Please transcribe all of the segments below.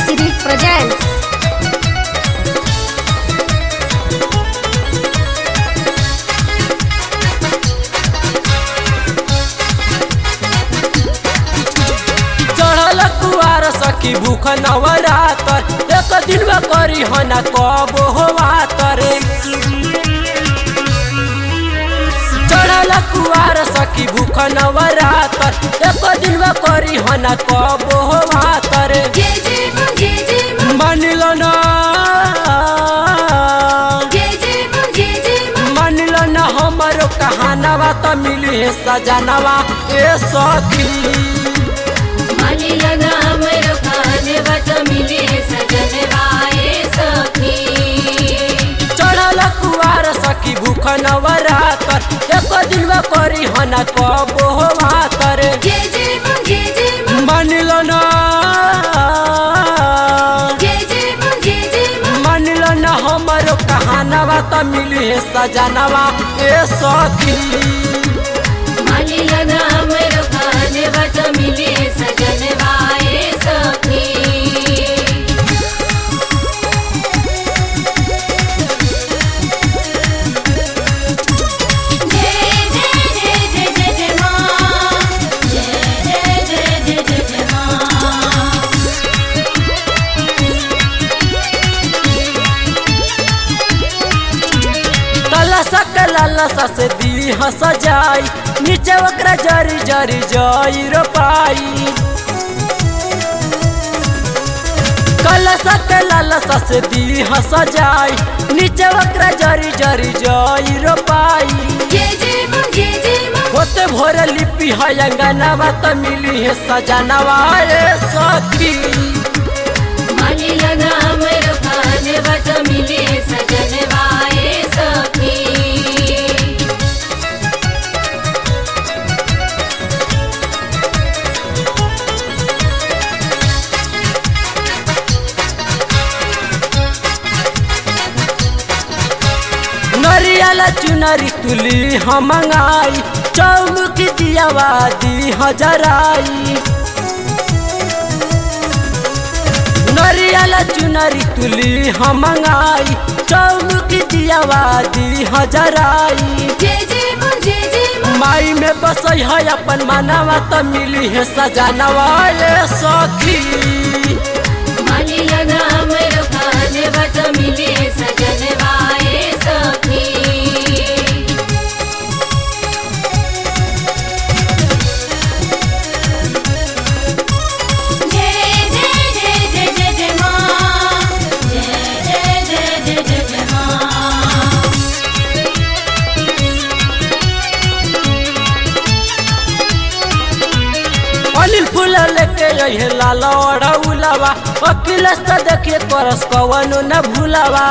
City presents चढ़ल कुआर सखी भूख नवरातर एक दिन में करी हना कब होवा तरे चढ़ल कुआर सखी भूख नवरातर एक दिन में करी हना कब होवा तरे जय जय मां जय जय मां मानिल ना जय जय मां जय जय मां मानिल ना हमारो कहानवा त मिली है सजनवा ए सखी मानी लगा हमरो खाने बत मिले सजन वाए सखी चढ़ल कुआर सखी भूख नवरातर एक दिन में करी हना कब होवा तरे जय जय मां जय जय मां मानिल ना जय जय मां जय जय मां मानिल ना हमारो कहानवा त मिली है सजनवा ए सखी मानी लगा हमरो खाने बत मिले सजन वाए सखी जय जय जय जय जय जय मां जय जय जय जय जय जय मां कलसा कलसा से दी हंस जाई नीचे ओकरा जरी जरी जाई रो पाई कलसा कलसा से दी हंस जाई नीचे ओकरा जरी जरी जाई रो पाई जय जय मां जय जय मां होते भोर लिपि है अंगनवा त मिली है सजनवा ए सखी मानी लगा हमरो खाने बत मिले सजन वाए सखी नरियल चुनरी तुली हम मंगाई चौमुख दियावा दी हजराई नरियल चुनरी तुली हम मंगाई चौमुख दियावा दी हजराई जय जय मां जय जय मां माई में बसई है अपन मानवा त मिली है सजनवा ए सखी मानी लगा हमरो खाने बत मिले सजन वाए सखी जय जय जय जय जय जय मां जय जय जय जय जय जय मां अनिल फूल लेके अहे लाल उलावा वकील से देखिए करस कवनो न भूलावा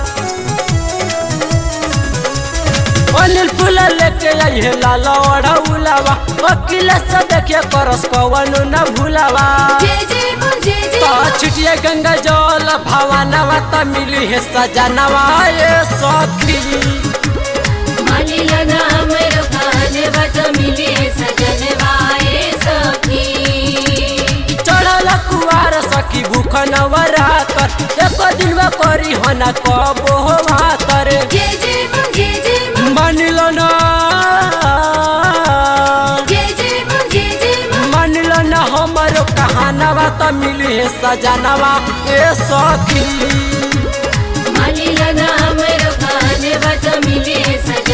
अनिल फूल लेके अहे लाल उलावा वकील से देखिए करस कवनो न भूलावा जय जय मां जय जय तो मां छिटिए गंगा जल भवानवा त मिली है सजनवा ए सखी मानी लगा हमरो खाने बत मिले सजन वाए सखी चढ़ल कुआर सखी भूख नवरातर एक दिन में करी हना कब होवा तरे जय जय मां जय जय मां मानिल ना जय जय मां जय जय मां मानिल ना हमारो कहानवा त मिली है सजनवा ए सखी मानी लगा हमरो खाने बत मिले सजन